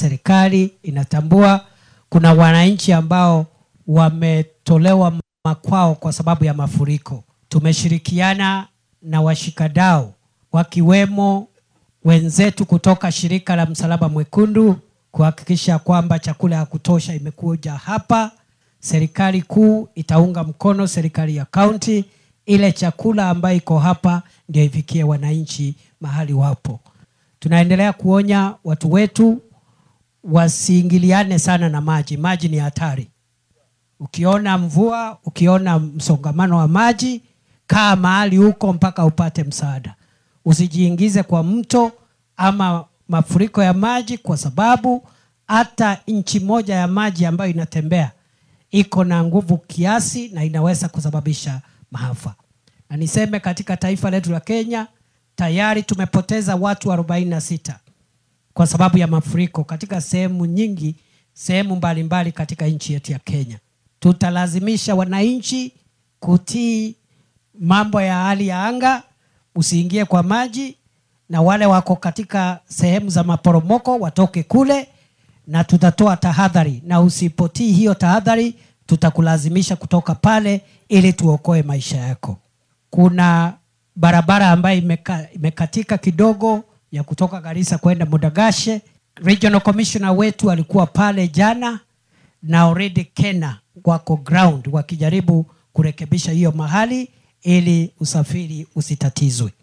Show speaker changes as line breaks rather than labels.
serikali inatambua kuna wananchi ambao wametolewa makwao kwa sababu ya mafuriko. Tumeshirikiana na washikadau wakiwemo wenzetu kutoka shirika la Msalaba Mwekundu kuhakikisha kwamba chakula ya kutosha imekuja hapa. Serikali kuu itaunga mkono serikali ya kaunti, ile chakula ambayo iko hapa ndio ifikie wananchi mahali wapo. Tunaendelea kuonya watu wetu wasiingiliane sana na maji. Maji ni hatari. Ukiona mvua, ukiona msongamano wa maji, kaa mahali huko mpaka upate msaada. Usijiingize kwa mto ama mafuriko ya maji, kwa sababu hata inchi moja ya maji ambayo inatembea iko na nguvu kiasi na inaweza kusababisha maafa. Na niseme katika taifa letu la Kenya tayari tumepoteza watu 46 kwa sababu ya mafuriko katika sehemu nyingi, sehemu mbalimbali katika nchi yetu ya Kenya. Tutalazimisha wananchi kutii mambo ya hali ya anga, usiingie kwa maji, na wale wako katika sehemu za maporomoko watoke kule, na tutatoa tahadhari, na usipotii hiyo tahadhari, tutakulazimisha kutoka pale ili tuokoe maisha yako. Kuna barabara ambayo imeka, imekatika kidogo ya kutoka Garissa kwenda Modagashe. Regional Commissioner wetu alikuwa pale jana na already Kena wako ground wakijaribu kurekebisha hiyo mahali ili usafiri usitatizwe.